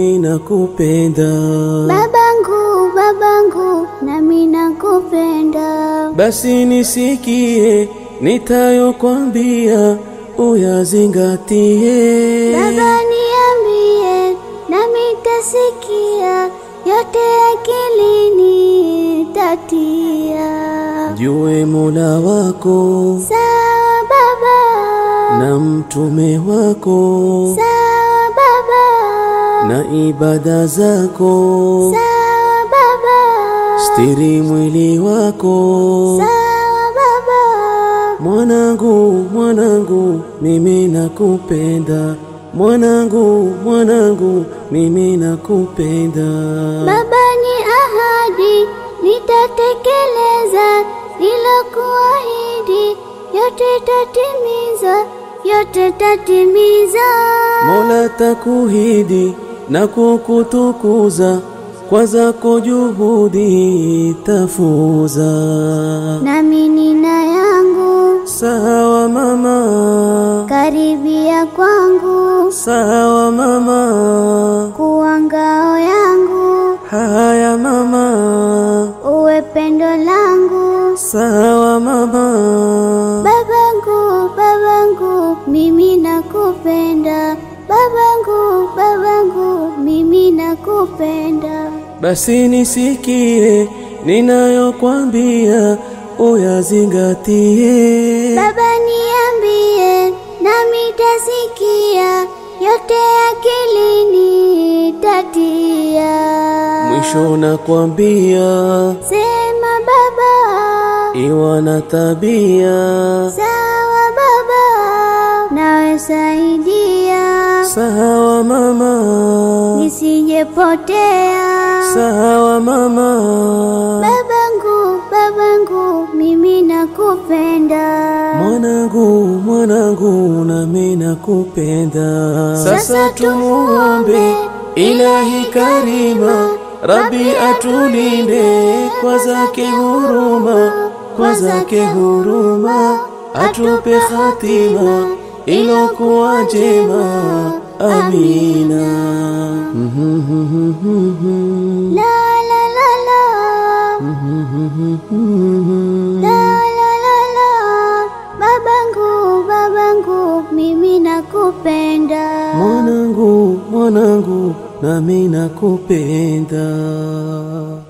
mimi nakupenda. Babangu, babangu, nami nakupenda. Basi nisikie nitayokwambia, uyazingatie. Baba niambie, nami tasikia, yote akilini tatia. Jue Mola wako Sawa baba, na mtume wako sawa baba, na ibada zako, sawa baba, stiri mwili wako. sawa baba. Mwanangu, mwanangu, mimi nakupenda. Mwanangu, mwanangu, mimi nakupenda. Baba ni ahadi, nitatekeleza nilokuahidi, yote tatimiza, yote tatimiza. Mola takuhidi na kukutukuza, kwa zako juhudi tafuza. Nami nina yangu, Sawa mama, karibia kwangu, sawa mama, kuwa ngao yangu, haya mama, uwe pendo langu. sawa mama. Babangu, babangu, mimi nakupenda. Babangu, babangu, mimi nakupenda. Basi nisikie ninayokwambia, uyazingatie. Baba niambie, nami tasikia, yote akilini tatia. Mwisho nakwambia, Sema baba, iwa na tabia. sawa baba, nawe saidia, Sawa mama, nisijepotea. sawa mama. Babangu, babangu, mimi nakupenda. Mwanangu, mwanangu, nami nakupenda. Sasa tumuombe Ilahi Karima, Rabbi atulinde kwa zake huruma, kwa zake huruma, atupe khatima ilokuwa njema. Amina. La la la la. La la la la. Babangu, babangu, mimi nakupenda. Mwanangu, mwanangu, nami nakupenda.